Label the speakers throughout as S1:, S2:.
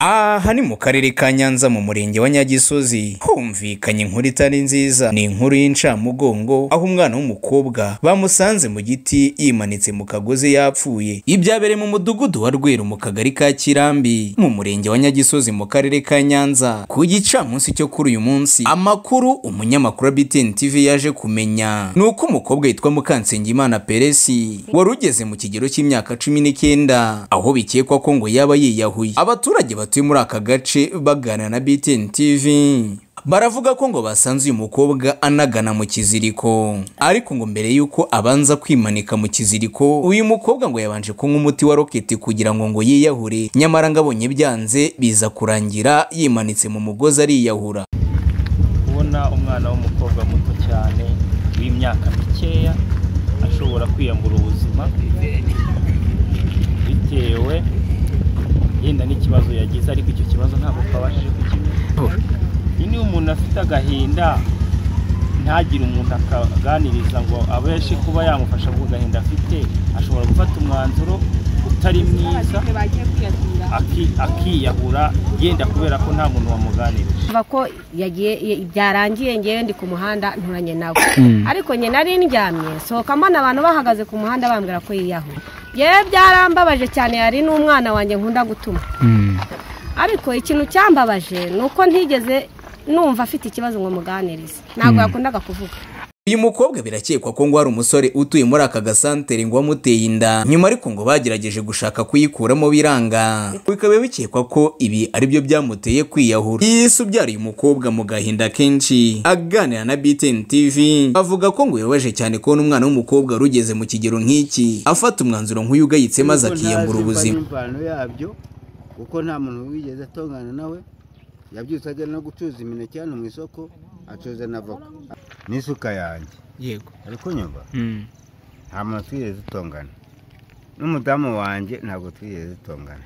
S1: Aha ni mu karere ka Nyanza mu murenge wa Nyagisozi humvikanye inkuru itari nziza ni inkuru y'incamugongo aho umwana w'umukobwa bamusanze mu giti yimanitse mu kagozi yapfuye ibyabereye mu mudugudu wa Rweru mu kagari ka Kirambi mu murenge wa Nyagisozi mu karere ka Nyanza ku gicamunsi cyo kuri uyu munsi amakuru umunyamakuru wa BTN TV yaje kumenya ni uko umukobwa yitwa Mukansengimana Peresi wari ugeze mu kigero cy'imyaka cumi n'icyenda aho bikekwa ko ngo yaba yiyahuye abaturage batuye batuye muri aka gace baganira na BTN TV baravuga ko ngo basanze uyu mukobwa anagana mu kiziriko ariko ngo mbere y'uko abanza kwimanika mu kiziriko uyu mukobwa ngo yabanje kunywa umuti wa roketi kugira ngo ngo yiyahure nyamara ngo abonye byanze biza kurangira yimanitse mu mugozi ariyahura
S2: kubona umwana w'umukobwa muto cyane w'imyaka mikeya ashobora kwiyambura ubuzima bitewe yenda n'ikibazo yagize ariko icyo kibazo ntabwo twabashije kukimenya iyo umuntu afite agahinda ntagire umuntu akaganiriza ngo abashe kuba yamufasha ku gahinda afite ashobora gufata umwanzuro utari mwiza akiyahura yenda kubera ko nta muntu wamuganirije
S3: kuva ko yagiye byarangiye ngewe ndi ku muhanda nturanye nawe ariko njye nari ndyamye sohokamo abantu bahagaze ku muhanda bambwira ko yiyahura yewe byarambabaje cyane yari n'umwana wanjye nkunda gutuma ariko ikintu cyambabaje ni uko ntigeze numva afite ikibazo ngo muganirize ntabwo yakundaga kuvuga
S1: uyu mukobwa birakekwa ko ngo hari umusore utuye muri aka gasantere ngo wamuteye inda nyuma ariko ngo bagerageje gushaka kuyikuramo biranga bikaba bikekwa ko ibi aribyo byamuteye kwiyahura yesu ubyara uyu mukobwa mu gahinda kenshi aganira na BTN TV avuga ko ngo bibabaje cyane kubona umwana w'umukobwa wari ugeze mu kigero nk'iki afata umwanzuro nk'uyu ugayitse maze akiyambura ubuzima
S4: imvano yabyo kuko nta muntu wigeze atongana nawe yabyutse ajya no gucuruza imineke hano mu isoko acuruza na voka n'isuka yanjye
S5: yego
S4: ari kunyumva nta muntu twigeze dutongana n'umudamu wanjye ntabwo twigeze dutongana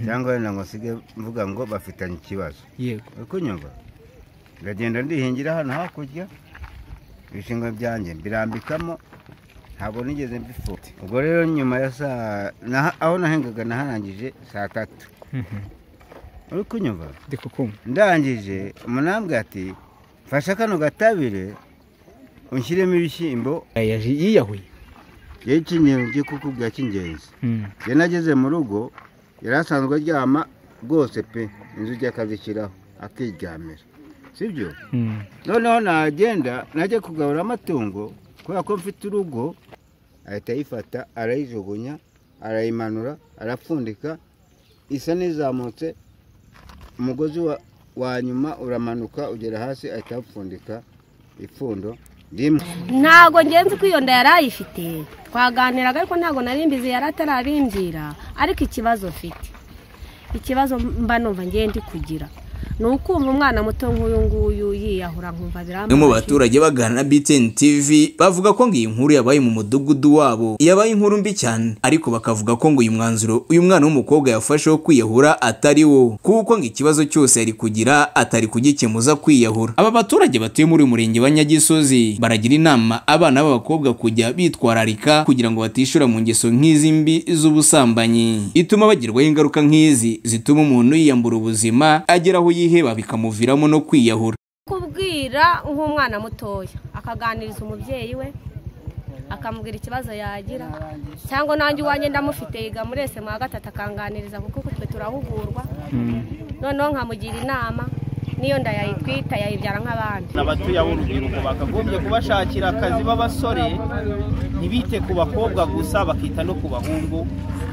S4: cyangwa wenda ngo nsige mvuga ngo bafitanye ikibazo
S5: yego
S4: uri kunyumva ndagenda ndihingira hano hakurya ibishingwe byanjye mbirambikamo ntabwo nigeze mbifute ubwo rero nyuma ya saa naha- aho nahengaga naharangije saa tatu uri kunyumva
S5: ndi kukumva
S4: ndangije umunambwe ati mfashe kano gatabire unshyiremo ibishyimbo
S5: yaje yiyahuye
S4: yewe icy'ingenzi ujye kukubwira cy'ingenzi iyo nageze mu rugo yari asanzwe aryama rwose pe inzugi akazishyiraho akiryamira sibyo noneho nagenda najya kugabura amatungo kubera ko mfite urugo ahita ayifata arayijugunya arayimanura arapfundika isa n'izamutse umugozi wa, wa nyuma uramanuka ugera hasi ahita apfundika ipfundo rimwe
S3: ntabwo ngenzi ko iyo nda yari ayifite twaganiraga ariko ntabwo nari mbizi yari atarabimbwira ariko ikibazo mfite ikibazo mba numva ngewe ndi kugira ni ukumva umwana muto nk'uyu nguyu yiyahura nkumva birambabaje
S1: bamwe mu baturage bagana na BTN TV bavuga ko ngo iyi nkuru yabaye mu mudugudu wabo yabaye inkuru mbi cyane ariko bakavuga ko ngo uyu mwanzuro uyu mwana w'umukobwa yafashe wo kwiyahura atari wo kuko ngo ikibazo cyose yari kugira atari kugikemuza kwiyahura aba baturage batuye muri uyu murenge wa Nyagisozi baragira inama abana b'abakobwa kujya bitwararika kugira ngo batishura mu ngeso nk'izi mbi z'ubusambanyi ituma bagirwaho ingaruka nk'izi zituma umuntu yiyambura ubuzima agera aho yiheba bikamuviramo no kwiyahura
S3: kubwira nk'umwana mutoya akaganiriza umubyeyi we akamubwira ikibazo yagira cyangwa nanjye iwanjye ndamufite yiga muri ese mu wa gatatu akanganiriza kuko twe turahugurwa noneho nkamugira inama n'iyo nda yayitwita yayibyara nk'abandi
S2: abatuye urubyiruko bakagombye kubashakira akazi b'abasore ntibite ku bakobwa gusa bakita no ku bahungu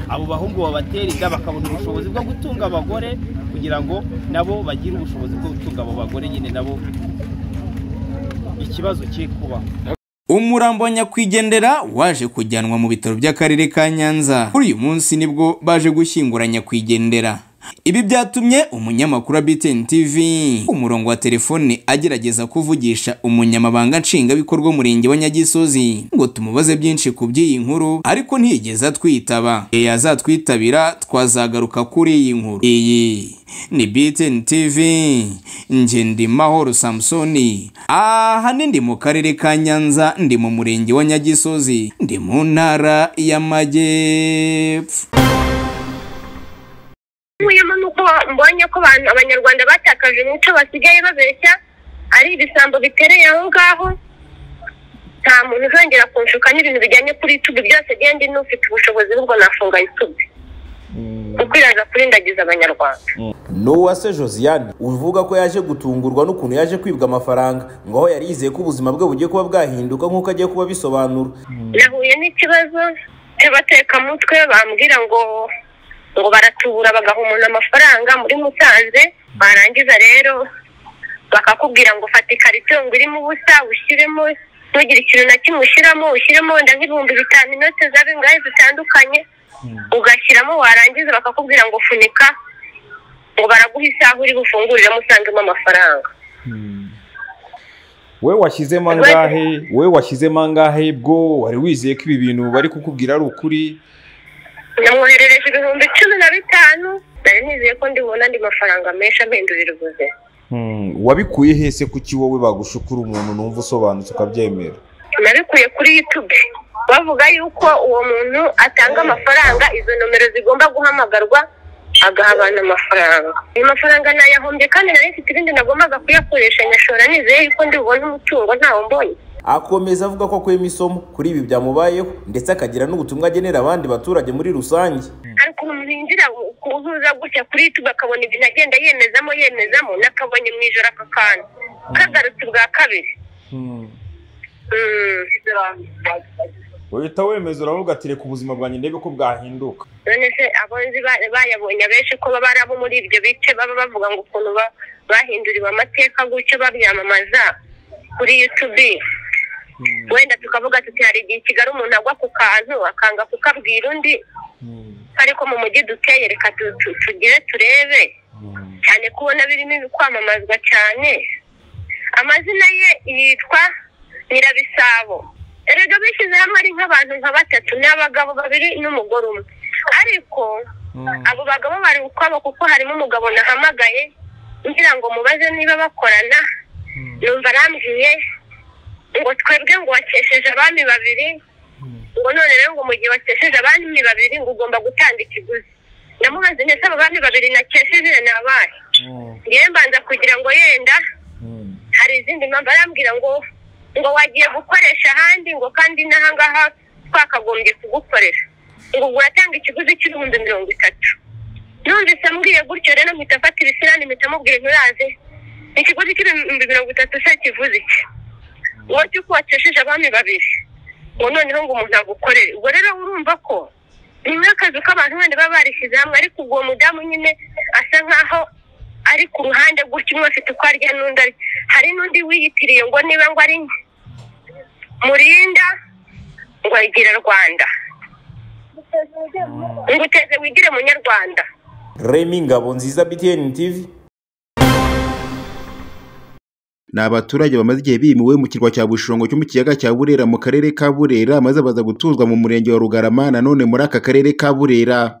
S2: abo bahungu babatera inda bakabona ubushobozi bwo gutunga abagore kugira ngo nabo bagire ubushobozi bwo gutunga abo bagore nyine nabo ikibazo kiri kubaho
S1: umurambo wa nyakwigendera waje kujyanwa mu bitaro by'akarere ka nyanza kuri uyu munsi nibwo baje gushyingura nyakwigendera ibi byatumye umunyamakuru wa BTN TV ku murongo wa telefone agerageza kuvugisha umunyamabanga nshingwabikorwa w'umurenge wa Nyagisozi ngo tumubaze byinshi ku by'iyi nkuru ariko ntiyigeze atwitaba igihe yazatwitabira twazagaruka kuri iyi nkuru iyi ni BTN TV njye ndi Mahoro Samsoni ahanini ndi mu karere ka Nyanza ndi mu murenge wa Nyagisozi ndi mu ntara y'Amajyepfo
S5: nkuyemo nuko mbonye ko abantu abanyarwanda batakaje umuco basigaye babeshya ari ibisambo bitereye aho ngaho nta muntu uzongera kunshuka n'ibintu bijyanye kuri itubi byose genda ino ufite ubushobozi bwo nafunga itubi gukwiraza kurindagiza abanyarwanda
S6: ni uwase josiane uvuga ko yaje gutungurwa n'ukuntu yaje kwibwa amafaranga ngo aho yari yizeye ko ubuzima bwe bugiye kuba bwahinduka nk'uko agiye kuba abisobanura
S5: nahuye n'ikibazo cy'abatekamutwe bambwira ngo ngo baratubura bagaha umuntu amafaranga muri musanze barangiza rero bakakubwira ngo fata ikarito ngo irimo ubusa ushyiremo ntugire ikintu na kimwe ushyiramo ushyiremo wenda nk'ibihumbi bitanu inote za bingahe zitandukanye ugashyiramo warangiza bakakubwira ngo funika ngo baraguha isaha uri bufunguriremo usangemo amafaranga
S7: we washyizemo angahe we washyizemo angahe bwo wari wizeye ko ibi bintu bari kukubwira ari ukuri
S5: namwoherereje ibihumbi cumi na bitanu nari nizeye ko ndibona andi mafaranga menshi ampindurira ubuzima
S7: Hmm, wabikuye hese kuki wowe bagushukura umuntu numva usobanutse ukabyemera
S5: nabikuye kuri yutube bavuga yuko uwo muntu atanga amafaranga izo nomero zigomba guhamagarwa agaha abantu amafaranga ayo mafaranga nayahombye kandi nari mfite ibindi nagombaga kuyakoresha nyashora nizeye yuko ndi bubone umutungo ntawo mbonye
S6: akomeza avuga ko akwema isomo kuri ibi byamubayeho ndetse akagira n'ubutumwa agenera abandi baturage muri rusange
S5: hari ukuntu umuntu yinjira kuzuza gutya kuri yutube akabona ibintu agenda yemezamo yemezamo n'akabonye mu ijoro aka kantu kagarutse ubwa kabiri Mm.
S7: uhita wemeza uravuga ati reka ubuzima bwanjye ndebe ko bwahinduka
S5: none se abonzi ba- bayabonye abenshi ko baba ari abo muri ibyo bice baba bavuga ngo ukuntu ba- bahinduriwe amateka gutyo babyamamaza kuri yutubi wenda tukavuga tuti hari igihe i kigali umuntu agwa ku kantu akanga kukabwira undi ariko mu mujyi duteye reka tu- tu- tugire turebe cyane ko ubona birimo ibikwamamazwa cyane amazina ye yitwa nyirabisabo erega bishyize hamwe ari nk'abantu nka batatu ni abagabo babiri n'umugore umwe ariko abo bagabo bari ukwabo kuko harimo umugabo nahamagaye ngira ngo mubaze niba bakorana numva arambwiye ngo twebwe ngo wakesheje abami babiri ngo none rero ngo mu gihe wakesheje abami babiri ngo ugomba gutanga ikiguzi namubaze ndetse abo bami babiri nakesheje ni abahe ngewe mbanza kugira ngo yenda hari izindi mpamvu arambwira ngo ngo wagiye gukoresha ahandi ngo kandi n'ahangaha twakagombye kugukoresha ngo uratanga ikiguzi cy'ibihumbi mirongo itatu numvise ambwiye gutyo rero mpita mfata ibisirani mpita mubwira nturaze ikiguzi cy'ibihumbi mirongo itatu se kivuze iki ngo cy'uko wakesheje abami babiri ngo noneho ngo umuntu agukorere ubwo rero urumva ko ni nk'akazi k'abantu wenda baba barishyize hamwe ariko uwo mudamu nyine asa nk'aho ari ku ruhande gutyo umwe afite uko arya n'undi arya hari n'undi wiyitiriye ngo niba ngo ari murinda ngo ayigira rwanda ngo uteze wigire munyarwanda
S6: remi ngabo nziza btn tv
S8: ni abaturage bamaze igihe bimuwe mu kirwa cya Bushongo cyo mu kiyaga cya Burera mu karere ka Burera maze baza gutuzwa mu murenge wa Rugarama nanone muri aka karere ka Burera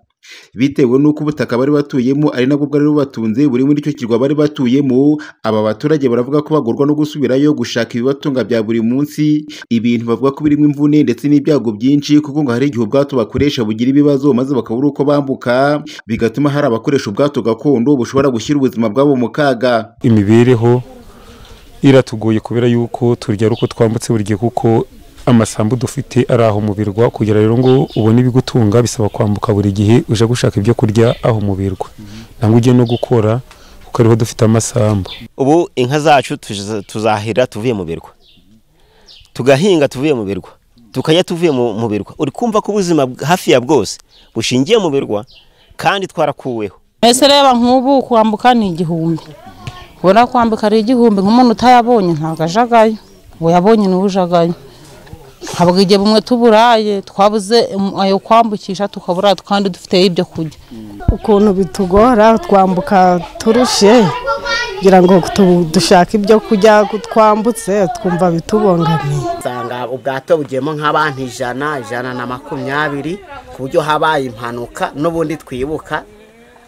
S8: bitewe n'uko ubutaka bari batuyemo ari nabwo bwari bubatunze buri muri icyo kirwa bari batuyemo aba baturage baravuga ko bagorwa no gusubirayo gushaka ibibatunga bya buri munsi ibintu bavuga ko birimo imvune ndetse n'ibyago byinshi kuko ngo hari igihe ubwato bakoresha bugira ibibazo maze bakabura uko bambuka bigatuma hari abakoresha ubwato gakondo bushobora gushyira ubuzima bwabo mu kaga
S9: imibereho iratugoye kubera yuko turya ari uko twambutse buri gihe kuko amasambu dufite ari aho mu birwa kugira rero ngo ubone ibigutunga bisaba kwambuka buri gihe uje gushaka ibyo kurya aho mu birwa ntabwo ugiye no gukora kuko ariho dufite amasambu
S10: ubu inka zacu tuza- tuzahira tuvuye mu birwa tugahinga tuvuye mu birwa tukajya tuvuye mu mu birwa uri kumva ko ubuzima bw- hafi ya bwose bushingiye mu birwa kandi twarakuweho
S11: ese reba nk'ubu kwambuka ni igihumbi ubona kwambuka ari igihumbi nk'umuntu utayabonye ntabwo ajagayo ngo yabonye niwe ujagayo habwa igihe bumwe tuburaye twabuze um, ayo kwambukisha tukabura kandi dufite ibyo kurya
S12: ukuntu bitugora twambuka turushe kugira ngo tu- dushake ibyo kurya twambutse twumva bitubangamiye
S13: usanga ubwato bugiyemo nk'abantu ijana ijana na makumyabiri ku buryo habaye impanuka n'ubundi twibuka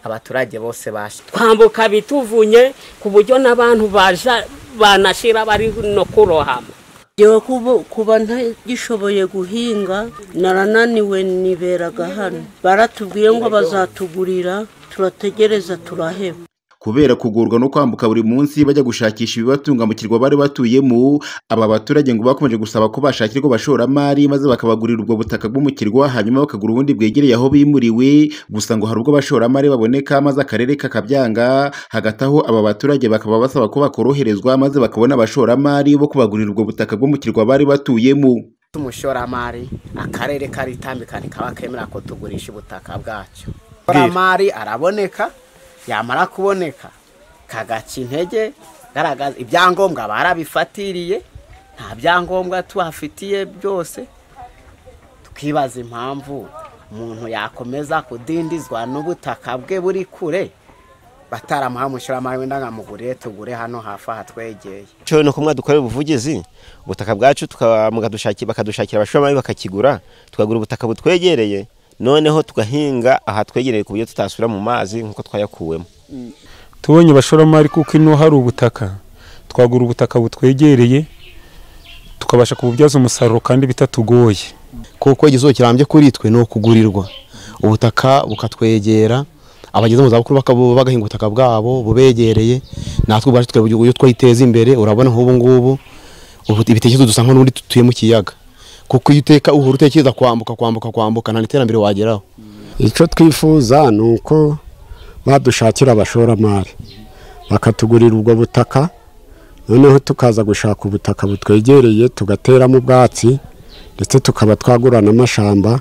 S13: abaturage bose baje
S14: twambuka bituvunye ku buryo n'abantu baja banashira bari no kurohama
S15: yewe kuba- kuba ntagishoboye guhinga narananiwe niberaga hano baratubwiye ngo bazatugurira
S16: turategereza turaheba
S8: kubera kugorwa no kwambuka buri munsi bajya gushakisha ibibatunga mu kirwa bari batuyemo aba baturage ngo bakomeje gusaba ko bashakirwa abashoramari maze bakabagurira ubwo butaka bwo mu kirwa hanyuma bakagura ubundi bwegereye aho bimuriwe gusa ngo hari ubwo abashoramari baboneka maze akarere kakabyanga hagati aho aba baturage bakaba basaba ko bakoroherezwa maze bakabona abashoramari bo kubagurira ubwo butaka bwo mu kirwa bari batuyemo
S13: umushoramari akarere karitambikane kaba kemera ko tugurisha ubutaka bwacyo umushoramari araboneka yamara kuboneka kagaca intege garagaza ibyangombwa barabifatiriye nta byangombwa tuhafitiye byose tukibaza impamvu umuntu yakomeza kudindizwa n'ubutaka bwe buri kure bataramuha umushoramari wenda nkamugurire tugure hano hafi aha twegeye
S17: cyo ni uko mwadukorera ubuvugizi ubutaka bwacu tuka- mukadushaki- bakadushakira abashoramari bakakigura tukagura ubutaka butwegereye noneho tugahinga aha twegereye ku buryo tutasubira mu mazi nk'uko twayakuwemo
S18: tubonye abashoramari kuko ino hari ubutaka twagura ubutaka butwegereye tukabasha kububyaza umusaruro kandi bitatugoye
S19: kuko igisozo kirambye kuri twe ni ukugurirwa ubutaka bukatwegera abageze mu zabukuru bakabo- bagahinga ubutaka bwabo bubegereye natwe ubwacu tukagira uburyo twiteza imbere urabona nk'ubu ngubu ubu ibitekerezo dusa n'ubundi dutuye mu kiyaga kuko iyo uteka uhora utekereza kwambuka kwambuka kwambuka nta n'iterambere wageraho
S9: icyo twifuza ni uko badushakira abashoramari bakatugurira ubwo butaka noneho tukaza gushaka ubutaka butwegereye tugateramo ubwatsi ndetse tukaba twagura n'amashyamba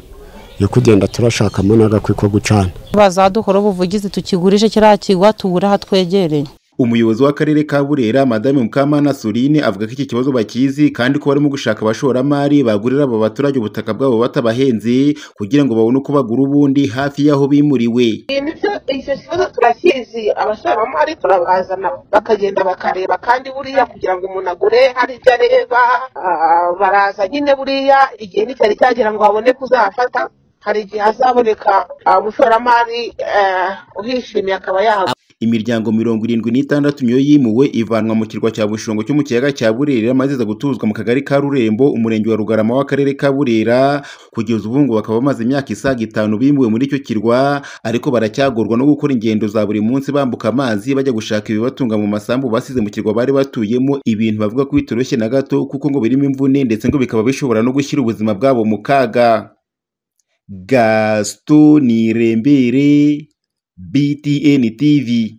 S9: yo kugenda turashakamo n'agakwi ko gucana
S20: bazadukora ubuvugizi tukigurishe kiriya kigwa tugure ahatwegereye
S8: umuyobozi w'akarere ka burera madame mukamana surine avuga ko iki kibazo bakizi kandi ko barimo gushaka abashoramari bagurira aba baturage ubutaka bwabo batabahenze kugira ngo babone uko bagura ubundi hafi y'aho bimuriwe
S5: icyo kibazo turakizi abashoramari turabazana bakagenda bakareba kandi buriya kugira ngo umuntu agure hari ibyo areba ah, baraza nyine buriya igihe nticyari cyagira ngo haboneke uzahafata hari igihe hazaboneka ah, umushoramari eh, uhishimiye akaba yahagura
S8: imiryango mirongo irindwi n'itandatu niyo yimuwe ivanwa mu kirwa cya bushongo cyo mu kiyaga cya burera maze iza gutuzwa mu kagari ka rurembo umurenge wa rugarama w'akarere ka burera kugeza ubu ngo bakaba bamaze imyaka isaga itanu bimuwe muri icyo kirwa ariko baracyagorwa no gukora ingendo za buri munsi bambuka amazi bajya gushaka ibibatunga mu masambu basize mu kirwa bari batuyemo ibintu bavuga ko bitoroshye na gato kuko ngo birimo imvune ndetse ngo bikaba bishobora no gushyira ubuzima bwabo mu kaga gaston nirembere btn tv